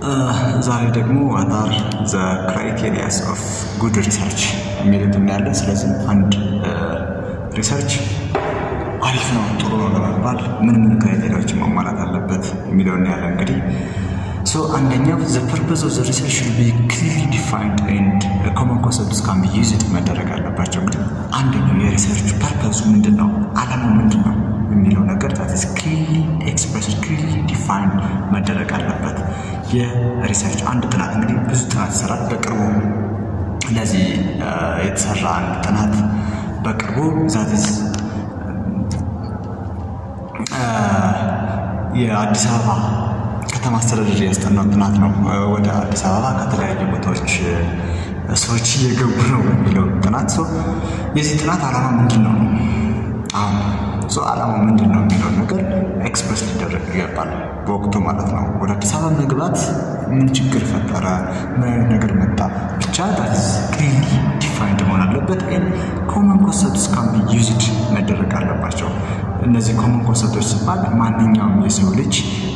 ዛሬ ደግሞ አታር ዘ ክራይቴሪያስ ኦፍ ጉድ ሪሰርች የሚሉት እናያለን። ስለዚህ አንድ ሪሰርች አሪፍ ነው ጥሩ ነው ለመባል ምን ምን ክራይቴሪያዎች ማሟላት አለበት የሚለው እናያለን። እንግዲህ ሶ አንደኛው ዘ ፐርፐዝ ኦፍ ዘ ሪሰርች ሹድ ቢ ክሊርሊ ዲፋይንድ ኤንድ ኮመን ኮንሰፕትስ ካን ቢ ዩዝድ መደረግ አለባቸው። እንግዲህ አንደኛው የሪሰርች ፐርፐዙ ምንድን ነው፣ አላማው ምንድን ነው የሚለው ነገር ዛት ክሊርሊ ኤክስፕረስድ ክሊርሊ ዲፋይንድ መደረግ አለበት። የሪሰርች አንድ ጥናት እንግዲህ ብዙ ጥናት ይሰራል። በቅርቡ እንደዚህ የተሰራ አንድ ጥናት በቅርቡ ዛትስ የአዲስ አበባ ከተማ አስተዳደር ያስጠናው ጥናት ነው። ወደ አዲስ አበባ ከተለያዩ ቦታዎች ሰዎች እየገቡ ነው የሚለው ጥናት ሰው የዚህ ጥናት ዓላማ ምንድን ነው? አሁን ሰው ዓላማው ምንድን ነው የሚለውን ነገር ኤክስፕረስ ሊደረግ ይገባል በወቅቱ ማለት ነው። ወደ አዲስ አበባ መግባት ምን ችግር ፈጠረ? ምን አይነት ነገር መጣ? ብቻ ዳትስ ክሊርሊ ዲፋይንድ መሆን አለበት። ኮመን ኮንሰፕትስ ካን ቢ ዩዝድ መደረግ አለባቸው። እነዚህ ኮመን ኮንሰፕቶች ሲባል ማንኛውም የሰው ልጅ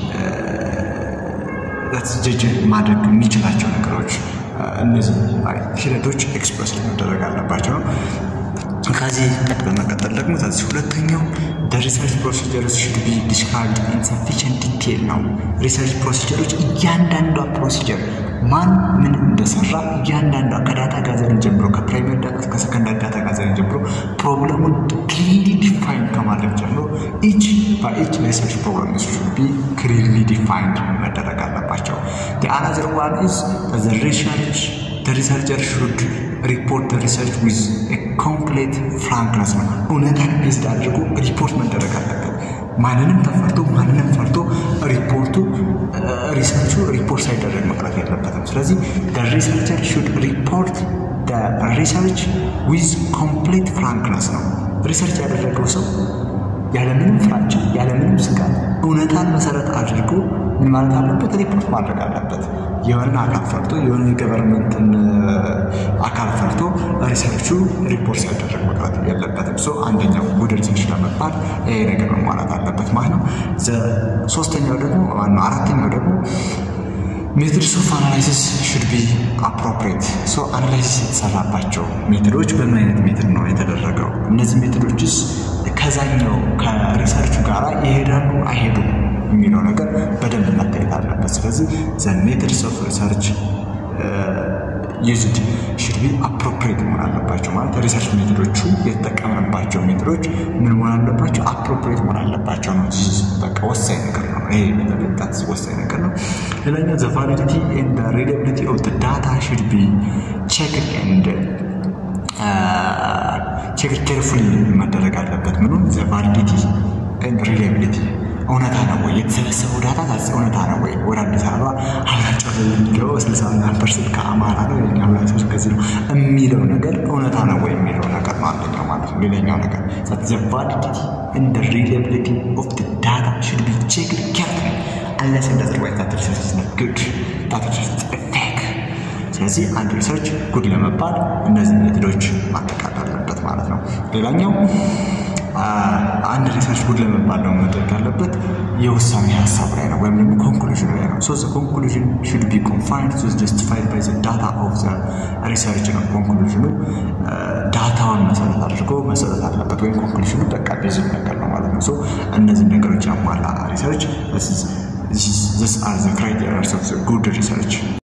ጀጅ ማድረግ የሚችላቸው ነገሮች እነዚህ ሂደቶች ኤክስፕረስ መደረግ አለባቸው ነው። ከዚህ በመቀጠል ደግሞ ከዚህ ሁለተኛው ሪሰርች ፕሮሲጀርስ ሹድ ቢ ዲስክራይብድ ኢን ሰፊሽንት ዲቴል ነው። ሪሰርች ፕሮሲጀሮች እያንዳንዷ ፕሮሲጀር ማን ምን እንደሰራ እያንዳንዷ ከዳታ ጋዘርን ጀምሮ ከፕራይመሪ ዳታ እስከ ሰከንዳሪ ዳታ ጋዘርን ጀምሮ ፕሮብለሙን ክሊርሊ ዲፋይን ከማድረግ ጀምሮ ኢች በኢች ሪሰርች ፕሮብለም ሹድ ቢ ክሊርሊ ዲፋይንድ መደረግ አለባቸው። አናዘር ዋን ኢዝ ዘ ሪሰርች ሪሰርቸር ሹድ ሪፖርት ሪሰርች ዊዝ ኮምፕሌት ፍራንክነስ ነው። እውነታን ቤዝድ አድርጎ ሪፖርት መደረግ አለበት። ማንንም ተፈርቶ ማንንም ፈርቶ ሪፖርቱ ሪሰርቹ ሪፖርት ሳይደረግ መቅረት የለበትም። ስለዚህ ሪሰርቸር ሹድ ሪፖርት ሪሰርች ዊዝ ኮምፕሌት ፍራንክነስ ነው። ሪሰርች ያደረገው ሰው ያለምንም ፍራቻ ያለምንም ስጋት እውነታን መሰረት አድርጎ ምን ማለት አለበት? ሪፖርት ማድረግ አለበት። የሆነን አካል ፈርቶ የሆነ የገቨርንመንትን አካል ፈርቶ ሪሰርቹ ሪፖርት ሲያደረግ መቅረት የለበትም። ሶ አንደኛው ጉድ ሪሰርች ለመባል ይሄ ነገር መሟላት አለበት ማለት ነው። ሶስተኛው ደግሞ ማነው አራተኛው ደግሞ ሜትድስ ኦፍ አናላይሲስ ሹድ ቢ አፕሮፕሬት ሶ አናላይሲስ የተሰራባቸው ሜትዶች በምን አይነት ሜትድ ነው የተደረገው? እነዚህ ሜትዶችስ ከዛኛው ከሪሰርቹ ጋር ይሄዳሉ አይሄዱም የሚለው ነገር በደንብ መታየት አለበት። ስለዚህ ዘ ሜትድስ ኦፍ ሪሰርች ዩዝድ ሹድ ቢ አፕሮፕሬት መሆን አለባቸው። ማለት ሪሰርች ሜትዶቹ የተጠቀምንባቸው ሜትዶች ምን መሆን አለባቸው? አፕሮፕሬት መሆን አለባቸው ነው። በቃ ወሳኝ ነገር ነው። ይሄ ሜትድ ወሳኝ ነገር ነው። ሌላኛው ዘ ቫሊዲቲ ኤንድ ሪላያቢሊቲ ኦፍ ዳታ ሹድ ቢ ቼክድ ኤንድ ቼክድ ኬርፉሊ መደረግ አለበት። ምኑ ዘ ቫሊዲቲ ኤንድ ሪላያቢሊቲ እውነታ ነው ወይ የተሰበሰበው ዳታ ታስ እውነታ ነው ወይ? ወደ አዲስ አበባ አብላጫው የሚገባው ስልሳ ምናምን ፐርሰንት ከአማራ ነው የኛ አብላጫዎች ከዚህ ነው የሚለው ነገር እውነታ ነው ወይ የሚለው ነገር ነው አንደኛው ማለት ነው። ሌላኛው ነገር ዘ ቫሊዲቲ ኤንድ ሪላያቢሊቲ ኦፍ ዳታ ሹድ ቢ ቼክድ ኬርፉሊ አንለስ ኤንድ አዘርዋይዝ ዳት ሪሰርች ኢዝ ኖት ጉድ ዳት ሪሰርች ኢዝ ፌክ። ስለዚህ አንድ ሪሰርች ጉድ ለመባል እነዚህ ሜትዶች ማጠቃለል አለበት ማለት ነው። ሌላኛው አንድ ሪሰርች ጉድ ለመባል ነው መድረግ ያለበት የውሳኔ ሀሳብ ላይ ነው ወይም ደግሞ ኮንክሉዥን ላይ ነው። ሶ ኮንክሉዥን ሹድ ቢ ኮንፋይንድ ሶ ጀስቲፋይድ ባይ ዳታ ኦፍ ዘ ሪሰርች ነው። ኮንክሉዥኑ ዳታውን መሰረት አድርጎ መሰረት አለበት ወይም ኮንክሉዥኑ በቃ ቤዝድ ነገር ነው ማለት ነው። ሶ እነዚህ ነገሮች ያሟላ ሪሰርች ዚስ አር ዘ ክራይቴሪያስ ኦፍ ጉድ ሪሰርች